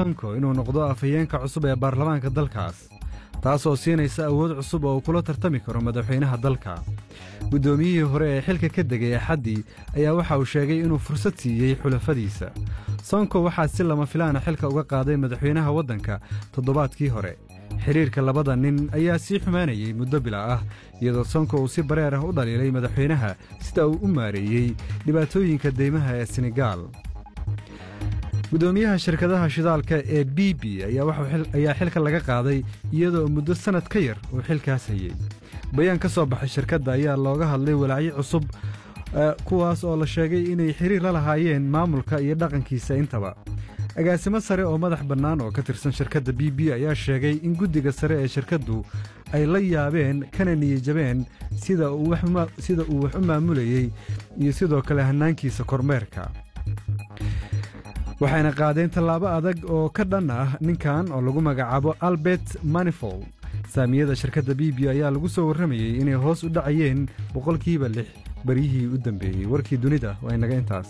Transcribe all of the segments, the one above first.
sonko inuu noqdo afhayeenka cusub ee baarlamaanka dalkaas taasoo siinaysa awood cusub oo uu kula tartami karo madaxweynaha dalka guddoomiyihii hore ee xilka ka degay axaddii ayaa waxa uu sheegay inuu fursad siiyey xulafadiisa sonko waxaa si lama filaana xilka uga qaaday madaxweynaha waddanka toddobaadkii hore xidhiirka labada nin ayaa sii xumaanayey muddo bila ah iyadoo sonko uu si bareer ah u dhaliilay madaxweynaha sida uu u maareeyey dhibaatooyinka deymaha ee senegaal guddoomiyaha shirkadaha shidaalka ee b b ayaa xilka laga qaaday iyadoo muddo sannad ka yar uu xilkaas hayey bayaan ka soo baxay shirkadda ayaa looga hadlay walaacyo cusub kuwaas oo la sheegay inay xiriir la lahaayeen maamulka iyo dhaqankiisa intaba agaasimo sare oo madax bannaan oo ka tirsan shirkadda b b ayaa sheegay in guddiga sare ee shirkaddu ay la yaabeen kana niyijabeen sida uu wax u maamulayey iyo sidoo kale hannaankiisa kormeerka waxayna qaadeen tallaabo adag oo ka dhan ah ninkan oo lagu magacaabo albert manifold saamiyada shirkadda b b ayaa lagu soo warramayey inay hoos u dhacayeen boqolkiiba lix baryihii u dambeeyey warkii dunida waa inaga intaas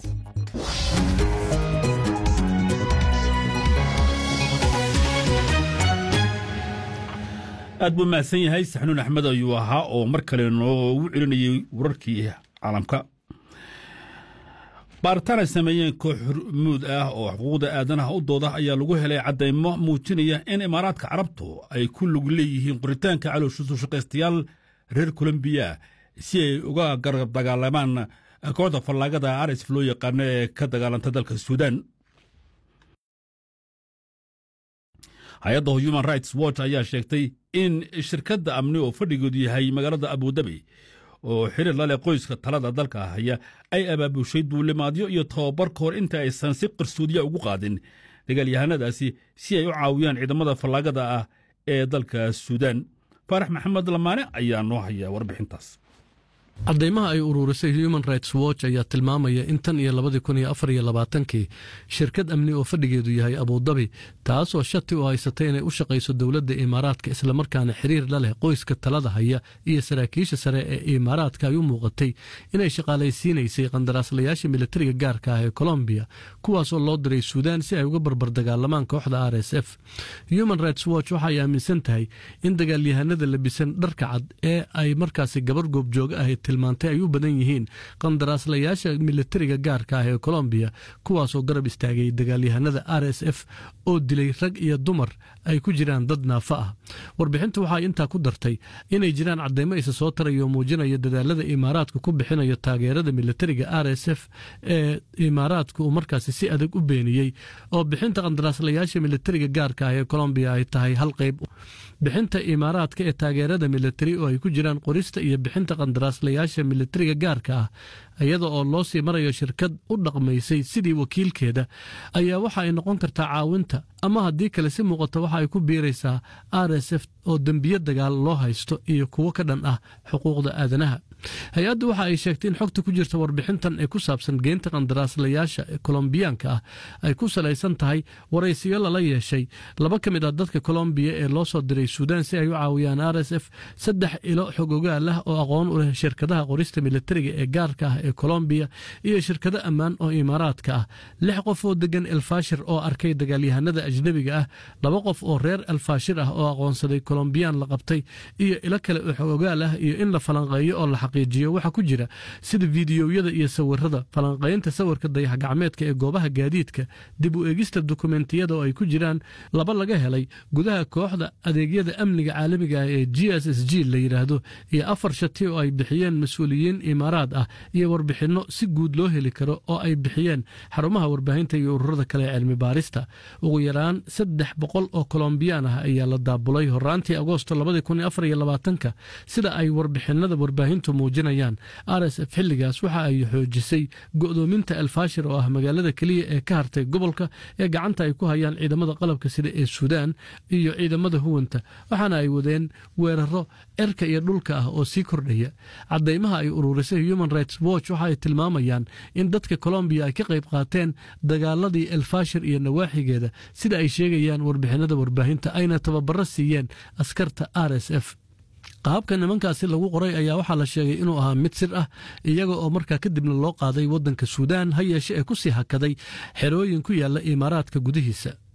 aad buu mahadsan yahay saxnuun axmed ayuu ahaa oo mar kale noogu celinayey wararkii caalamka baaritaan ay sameeyeen koox hormuud ah oo xuquuqda aadanaha u dooda ayaa lagu helay caddaymo muujinaya in imaaraadka carabtu ay ku lug leeyihiin qoritaanka calooshusuu shaqaystayaal reer kolombiya si ay uga garab dagaalamaan kooxda fallaagada arsf loo yaqaano ee ka dagaalanta dalka suudaan hay-adda human rights watch ayaa sheegtay in shirkadda amni oo fadhigoodu yahay magaalada abudabi oo xiriir la leh qoyska talada dalka haya ay abaabushay duulimaadyo iyo tababar ka hor inta aysan si qarsoodiya ugu qaadin dagaalyahanadaasi si ay u caawiyaan ciidamada fallaagada ah ee dalka suudaan faarax maxamed lamaane ayaa noo haya warbixintaas caddaymaha ay uruurisay human rights watch ayaa tilmaamaya in tan iyo labadii kun iyo afar iyo labaatankii shirkad amni oo fadhigeedu yahay abudabi taasoo shati u haysatay inay u shaqayso dowladda imaaraadka islamarkaana xiriir la leh qoyska talada haya iyo saraakiisha sare ee imaaraadka ay u muuqatay inay shaqaalaysiinaysay qandaraaslayaasha militariga gaarka ah ee colombiya kuwaasoo loo diray suudaan si ay uga barbardagaalamaan kooxda r s f human rights watch waxaay aaminsan tahay in dagaalyahanada labisan dharka cad ee ay markaasi gabar goobjooga ahayd tilmaantay ay u badan yihiin qandaraaslayaasha militariga gaarka ah ee colombiya kuwaasoo garab istaagay dagaalyahanada r s f oo dilay rag iyo dumar ay ku jiraan dad naafa ah warbixintu waxay intaa ku dartay inay jiraan cadeymo isa soo taraya oo muujinaya dadaalada imaaraadka ku bixinayo taageerada militariga r s f ee imaaraadka uu markaasi si adag u beeniyey oo bixinta qandaraaslayaasha militariga gaarka ah ee colombiya ay tahay hal qayb bixinta imaaraadka ee taageerada militari oo ay ku jiraan qorista iyo bixinta qandaraaslayaasha militariga gaarka ah iyada oo loo sii marayo shirkad u dhaqmaysay sidii wakiilkeeda ayaa waxa ay noqon kartaa caawinta ama haddii kale si muuqata waxa ay ku biiraysaa r s f oo dembiyo dagaal loo haysto iyo kuwo ka dhan ah xuquuqda aadanaha hay-addu waxa ay sheegtay in xogta ku jirta warbixintan ee ku saabsan geynta qandaraaslayaasha kolombiyaanka ah ay ku salaysan tahay waraysiyo lala yeeshay laba ka mid ah dadka kolombiya ee loo soo diray suudaan si ay u caawiyaan r s f saddex ilo xog ogaal ah oo aqoon u leh shirkadaha qorista militariga ee gaarka ah ee kolombiya iyo shirkado ammaan oo imaaraadka ah lix qof oo degan elfashir oo arkay dagaalyahanada ajnebiga ah laba qof oo reer elfashir ah oo aqoonsaday kolombiyaan la qabtay iyo ilo kale oo xog ogaal ah iyo in la falanqeeyo oo la xaqiijiyo waxaa ku jira sida fiidiyowyada iyo sawirada falanqaynta sawirka dayax gacmeedka ee goobaha gaadiidka dib u eegista dokumentiyada oo ay ku jiraan laba laga helay gudaha kooxda adeegyada amniga caalamiga ah ee g s s g la yidhaahdo iyo afar shati oo ay bixiyeen mas-uuliyiin imaaraad ah iyo warbixinno si guud loo heli karo oo ay bixiyeen xarumaha warbaahinta iyo ururada kale ee cilmi baarista ugu yaraan saddex boqol oo kolombiyaan ah ayaa la daabulay horaantii agoosto labadii kun iyo afar iyo labaatanka sida ay warbixinada warbaahintu muujinayaan r s f xilligaas waxa ay xoojisay go'doominta elfashir oo ah magaalada keliya ee ka hartay gobolka ee gacanta ay ku hayaan ciidamada qalabka sida ee suudaan iyo ciidamada huwanta waxaana ay wadeen weeraro erka iyo dhulka ah oo sii kordhaya cadaymaha ay ururisay human rights watch waxa ay tilmaamayaan in dadka colombiya ay ka qayb qaateen dagaaladii elfashir iyo nawaaxigeeda sida ay sheegayaan warbixinada warbaahinta ayna tababaro siiyeen askarta r s f qaabka nimankaasi lagu qoray ayaa waxaa la sheegay inuu ahaa mid sir ah iyaga oo markaa kadibna loo qaaday waddanka suudaan ha yeeshe ee ku sii hakaday xerooyin ku yaalla imaaraadka gudihiisa